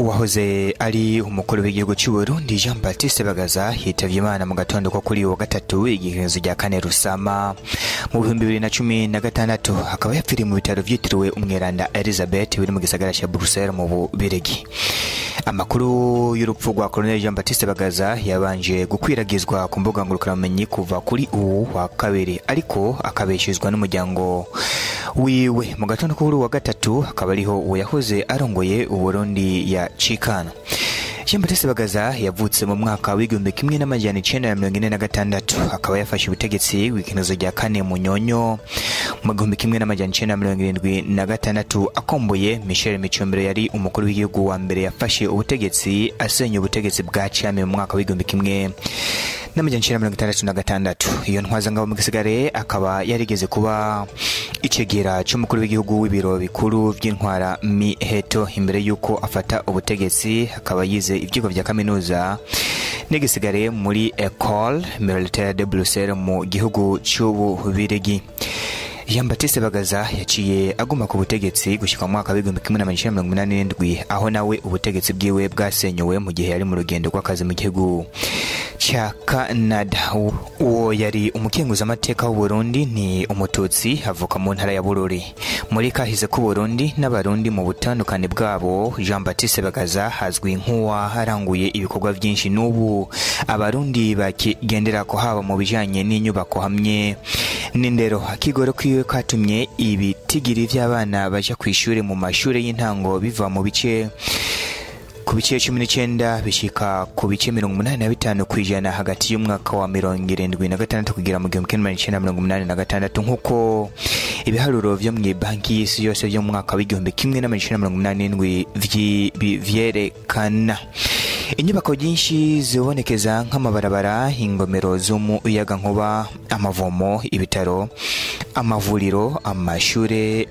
uwahoze ari umukuru w'igihugu cy'u Burundi Jean Baptiste Bagaza yitavye Imana mu gatondo ko kuri uyu wa gatatu igiherezo rya kane Rusama mu bihumbi bibiri na cumi na gatandatu akaba yapfiriye mu bitaro vyitiriwe umweranda Elizabeth biri mu gisagara ca Bruxelles mu Bubirigi amakuru y'urupfu rwa Colonel Jean Baptiste Bagaza yabanje gukwiragizwa ku mbuga ngurukanabumenyi kuva kuri uwu wa kabiri ariko akabeshezwa n'umuryango wiwe mu gatondo ko kuri uyu wa gatatu akaba ariho uwo yahoze arongoye Uburundi ya Chikana Jean Baptiste Bagaza yavutse mu mwaka w'igihumbi kimwe n'amajana icenda na mirongo ine na gatandatu akaba yafashe ubutegetsi w'ikinezo rya kane mu nyonyo mu gihumbi kimwe n'amajana icenda na mirongo irindwi na gatandatu akomboye Michel Micombero yari umukuru w'igihugu wa mbere yafashe ubutegetsi asenya ubutegetsi bwa Cami mu mwaka w'igihumbi kimwe n'amajana icenda na mirongo itandatu na gatandatu iyo ntwazangabo mu gisigare akaba yarigeze kuba icegera c'umukuru w'igihugu w'ibiro bikuru vy'intwara miheto imbere y'uko afata ubutegetsi akaba yize ivyigwa vya kaminuza n'igisigare muri Ecole Militaire de Bruxelles mu gihugu c'Ububirigi Jean Baptiste Bagaza yaciye aguma ku butegetsi gushika mu mwaka w'igihumbi kimwe n'amajana icenda na mirongo inani n'indwi aho nawe ubutegetsi bwiwe bwasenyuwe mu gihe yari mu rugendo rw'akazi mu gihugu ca Canada uwo yari umukenguzamateka w'u Burundi ni umututsi avuka mu ntara ya Bururi muri kahise k'u Burundi n'abarundi mu butandukane bwabo Jean Baptiste Bagaza hazwi nk'uwaharanguye ibikorwa byinshi n'ubu abarundi bakigendera ko haba mu bijanye n'inyubako hamwe n'indero akigoro kwiwe katumye ibitigiri vy'abana baja kw'ishure mu mashure y'intango biva mu bice ku bice cumi n'icyenda bishika ku bice mirongo umunani na bitanu ku ijana hagati y'umwaka wa mirongo irindwi na gatandatu kugera mu gihumbi kimwe magana icenda mirongo umunani na gatandatu nk'uko ibiharuro vyo mu banki y'isi yose vyo mu mwaka w'igihumbi kimwe n'amajana icenda mirongo umunani n'indwi vyerekana inyubako nyinshi zibonekeza nk'amabarabara ingomero z'umuyagankuba amavomo ibitaro amavuriro amashure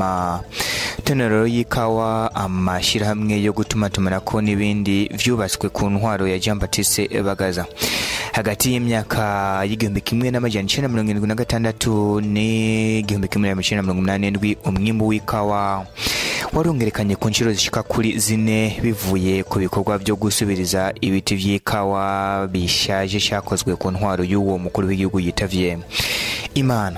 amatonero y'ikawa amashirahamwe yo gutumatumanako n'ibindi vyubatswe ku ntwaro ya Jean Baptiste Bagaza hagati y'imyaka y'igihumbi kimwe n'amajana icenda mirongo irindwi na gatandatu n'igihumbi kimwe n'amajana icenda mirongo umunani n'indwi umwimbu w'ikawa warongerekanye ku nshuro zishika kuri zine bivuye ku bikorwa vyo gusubiriza ibiti vy'ikawa bishaje cakozwe ku ntwaro y'uwo mukuru w'igihugu yitavye imana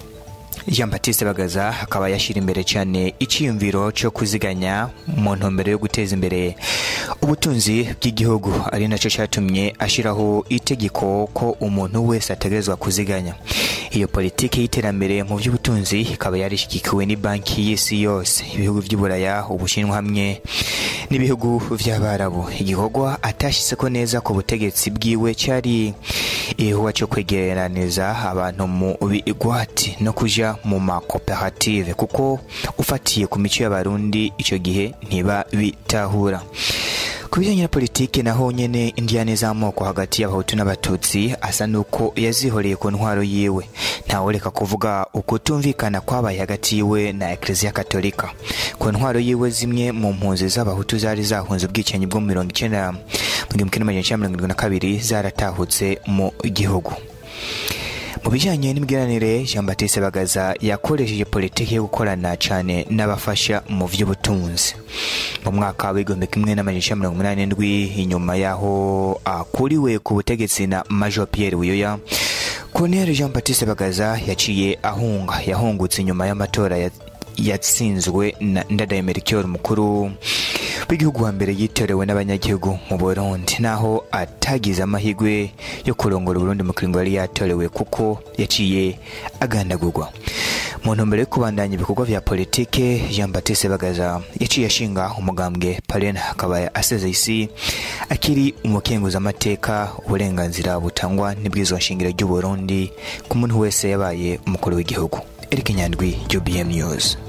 Jean Baptiste Bagaza akaba yashira imbere cyane iciyumviro cyo kuziganya mu ntumbero yo guteza imbere ubutunzi bw'igihugu ari nacyo cyatumye ashiraho itegeko ko umuntu wese ategerezwa kuziganya iyo politiki y'iterambere mu by'ubutunzi ikaba yarishigikiwe ni banki y'isi yose ibihugu by'uburaya ubushinwa hamwe n'ibihugu by'abarabu igikorwa atashyize ko neza ku butegetsi bwiwe cyari igikorwa cyo kwegeraniza abantu mu bigwati no kuja mu makoperative kuko ufatiye ku mico y'abarundi icyo gihe ntiba bitahura ku bijyanye na politiki naho nyene indiyane z'amoko hagati y'abahutu n'abatutsi asa n'uko yazihoreye ku ntwaro yiwe ntawureka kuvuga ukutumvikana kwabaye hagati yiwe na ekleziya katolika ku ntwaro yiwe zimwe mu mpunzi z'abahutu zari zahunze ubwicanyi bwo mu mirongo icenda mu gihumbi kimwe n'amajana icenda mirongo irindwi na kabiri zaratahutse mu gihugu mu bijyanye n'imigenderanire Jean Baptiste Bagaza yakoresheje politiki yo gukorana cyane n'abafasha mu by'ubutunzi mu mwaka w'igihumbi kimwe n'amajana icenda mirongo umunani n'indwi inyuma y'aho akuriwe ku butegetsi na Major Pierre Buyoya Colonel Jean Baptiste Bagaza yaciye ahunga yahungutse inyuma y'amatora yatsinzwe na Ndadaye Melchior mukuru w'igihugu wa mbere yitorewe n'abanyagihugu mu Burundi naho atagize amahirwe yo kurongora Burundi mu kiringo yari yatorewe kuko yaciye agandagurwa mu ntumbero yo kubandanya ibikorwa vya politike Jean Baptiste Bagaza yaciye ashinga umugambwe Parena akaba asezeye isi akiri umukenguzamateka uburenganzira butangwa n'ibwirizwa nshingiro ry'u Burundi ku muntu wese yabaye umukuru w'igihugu Eric Nyandwi UBM News